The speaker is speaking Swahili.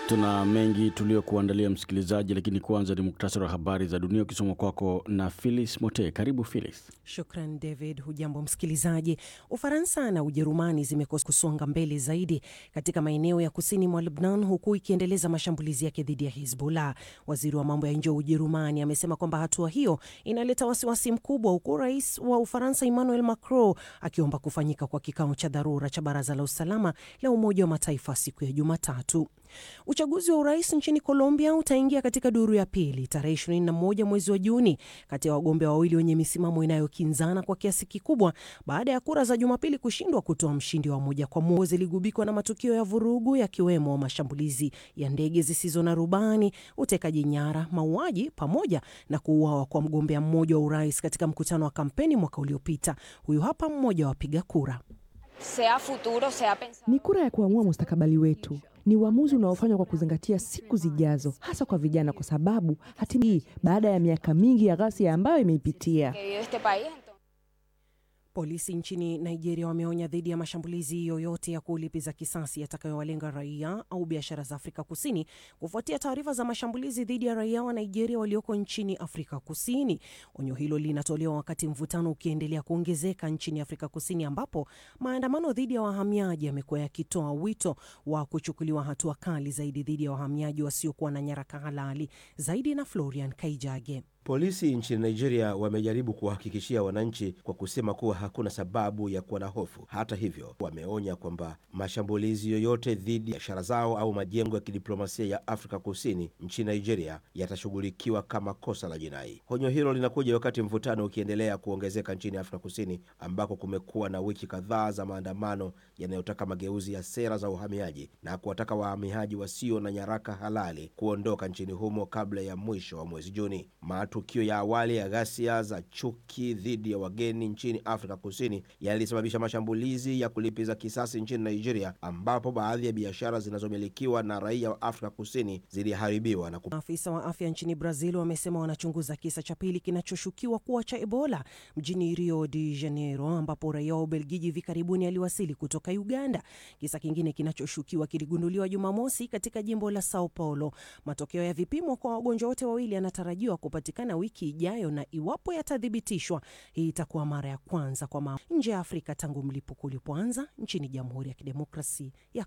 Tuna mengi tuliyokuandalia msikilizaji, lakini kwanza ni muktasari wa habari za dunia ukisoma kwako na Philis Mote. Karibu Philis. Shukran David. Hujambo msikilizaji. Ufaransa na Ujerumani zimekosa kusonga mbele zaidi katika maeneo ya kusini mwa Lebnan, huku ikiendeleza mashambulizi yake dhidi ya Hizbullah. Waziri wa mambo ya nje wa Ujerumani amesema kwamba hatua hiyo inaleta wasiwasi mkubwa, huku rais wa Ufaransa Emmanuel Macron akiomba kufanyika kwa kikao cha dharura cha baraza la usalama la Umoja wa Mataifa siku ya Jumatatu. Uchaguzi wa urais nchini Colombia utaingia katika duru ya pili tarehe 21 mwezi wa Juni, kati ya wagombea wawili wenye misimamo inayokinzana kwa kiasi kikubwa baada ya kura za Jumapili kushindwa kutoa mshindi wa moja kwa moja. Ziligubikwa na matukio ya vurugu yakiwemo mashambulizi ya ndege zisizo na rubani, utekaji nyara, mauaji pamoja na kuuawa kwa mgombea mmoja wa urais katika mkutano wa kampeni mwaka uliopita. Huyu hapa mmoja wa wapiga kura. Sea futuro, sea Ni kura ya kuamua mustakabali wetu. Ni uamuzi unaofanywa kwa kuzingatia siku zijazo, hasa kwa vijana, kwa sababu hatima hii baada ya miaka mingi ya ghasia ambayo imeipitia. que vive este país. entonces- Polisi nchini Nigeria wameonya dhidi ya mashambulizi yoyote ya kulipiza kisasi yatakayowalenga raia au biashara za Afrika Kusini kufuatia taarifa za mashambulizi dhidi ya raia wa Nigeria walioko nchini Afrika Kusini. Onyo hilo linatolewa wakati mvutano ukiendelea kuongezeka nchini Afrika Kusini, ambapo maandamano dhidi ya wahamiaji yamekuwa yakitoa wito wa kuchukuliwa hatua kali zaidi dhidi ya wahamiaji wasiokuwa na nyaraka halali. Zaidi na Florian Kaijage. Polisi nchini Nigeria wamejaribu kuwahakikishia wananchi kwa kusema kuwa hakuna sababu ya kuwa na hofu. Hata hivyo, wameonya kwamba mashambulizi yoyote dhidi ya biashara zao au majengo ya kidiplomasia ya Afrika Kusini nchini Nigeria yatashughulikiwa kama kosa la jinai. Onyo hilo linakuja wakati mvutano ukiendelea kuongezeka nchini Afrika Kusini, ambako kumekuwa na wiki kadhaa za maandamano yanayotaka mageuzi ya sera za uhamiaji na kuwataka wahamiaji wasio na nyaraka halali kuondoka nchini humo kabla ya mwisho wa mwezi Juni. Matukio ya awali ya ghasia za chuki dhidi ya wageni nchini Afrika Kusini yalisababisha mashambulizi ya kulipiza kisasi nchini Nigeria, ambapo baadhi ya biashara zinazomilikiwa na raia wa Afrika Kusini ziliharibiwa na Maafisa wa afya nchini Brazil wamesema wanachunguza kisa cha pili kinachoshukiwa kuwa cha Ebola mjini Rio de Janeiro, ambapo raia wa Ubelgiji hivi karibuni aliwasili kutoka Uganda. Kisa kingine kinachoshukiwa kiligunduliwa Jumamosi katika jimbo la Sao Paulo. Matokeo ya vipimo kwa wagonjwa wote wawili yanatarajiwa kupatikana wiki ijayo, na iwapo yatathibitishwa, hii itakuwa mara ya kwanza kwa ma nje ya Afrika tangu mlipuko ulipoanza nchini Jamhuri ya Kidemokrasi ya